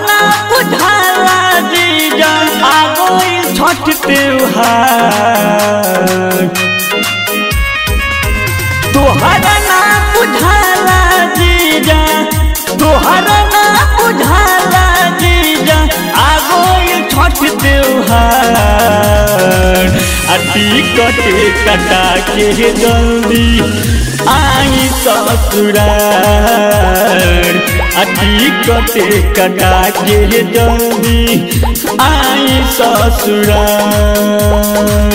ना बुझाला जीजा आ गइल छठ त्योहार तोहरा ना बुझाला जीजा तोहरा ना बुझाला जीजा आ गइल छठ त्योहार आ टिकट कटा के जल्दी आई ससुरार आ टिकट कटा के जल्दी आई ससुरार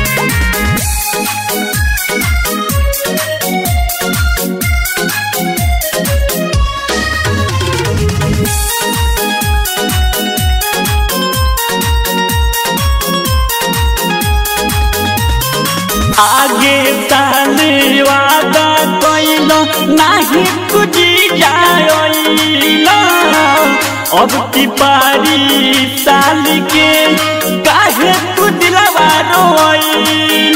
आगे साले वादा कैल नाही तुझी जाइल अब की पारी साल के काहे तू दिलवा रोइल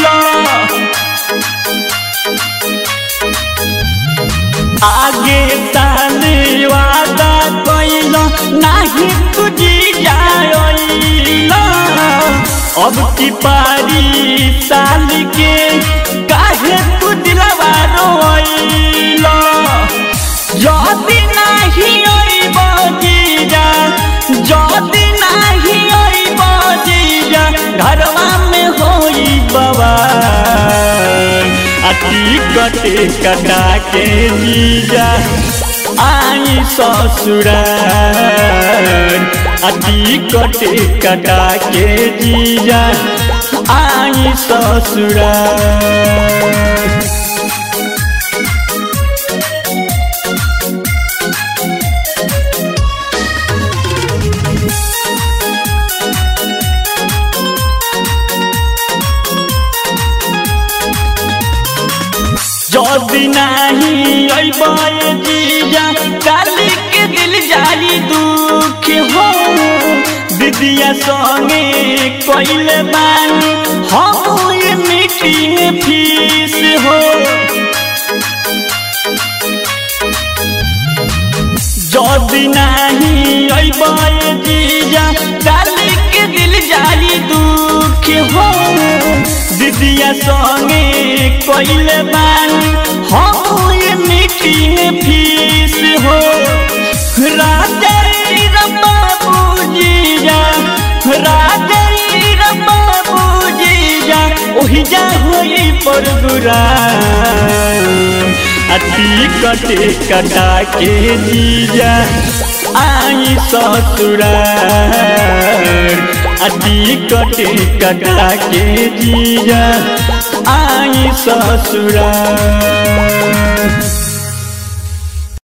आगे साले वादा कैल नाही तुझी जाइल अब की पारी साल के काहे तू दिलवा रोइल जदी नाही अइब जीजा जदी नाही अइब जीजा घरवा में होई बवाल आ टिकट कटा के जीजा आई ससुरार आ टिकट कटा के जीजा आई ससुरार जदी नाही अइबे जीजा काली के दिल जाली दुख हो दीदिया संगे कइले बानी हम ये मीटिंग फीस हो जदी नाही अइबे जीजा काली के दिल जाली दुख हो दीदिया संगे कइले बानी हम ये मीटिंग फीस हो राजई बाबू जीजा राजई बाबू जीजा ओही जा होई पर गुरा टिकट कटा के जीजा आई ससुरार टिकट कटा के जीजा आई ससुरार